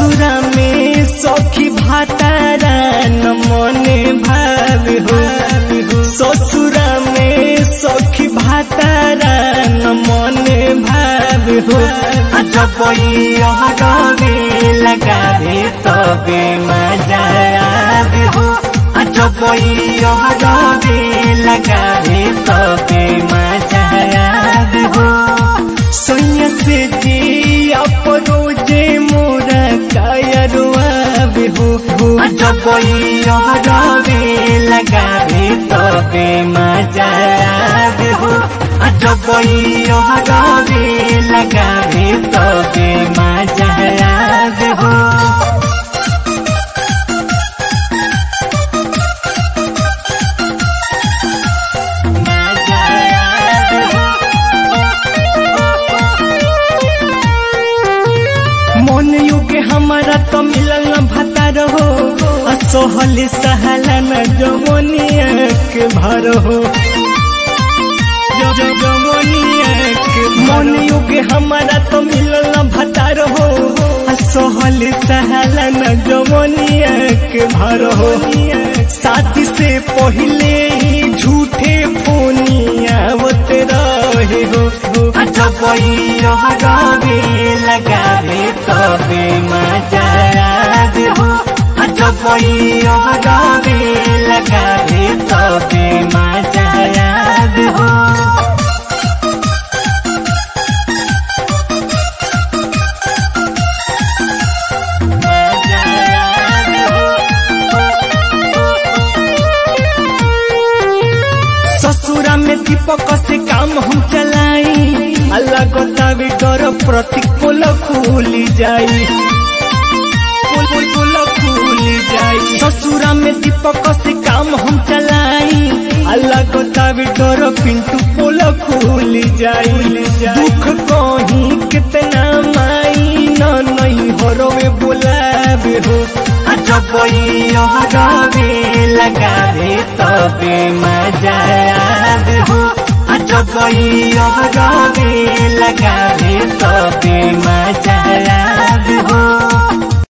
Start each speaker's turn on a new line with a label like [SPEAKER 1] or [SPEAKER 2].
[SPEAKER 1] ससुरा में सखी भातारा न मने भाव हो ससुरा में सखी भातारा न मने भाव हो जब रवे लगावे तबे मजा आवे हो जब रवे लगावे तबे मजा आवे हो सोनिया से जी अपरोजे मोरा कायरुआ बिहु जब रवे लगावे तबे मजा बिहु जब रवे लगावे तबे मजा बिहु मन युग हमारा तो मिलल न भतार हो असोहल सहला न जमनिया के भर हो जमनिया के मन युग हमारा तो मिलल न भतार हो असोहल सहला न जमनिया के भर हो शादी से पहले ही झूठे फोनिया आवत रहे हो जब रवे लगावे तबे मजा आवे हो जब रवे लगावे तबे मजा आवे हो ससुरा में दीपक से काम हम चलाई अल्लाह को तावी डर प्रतिकूल खुली जाई कुल खुली जाई ससुरा में दीपक से काम हम चलाई अल्लाह को तावी डर पिंटू कुल खुली जाई दुख कहीं कितना माई न नहीं हरोवे बुलावे हो जब रवे लगावे तबे मजा आवे हो जब रवे लगावे तबे मजा आवे हो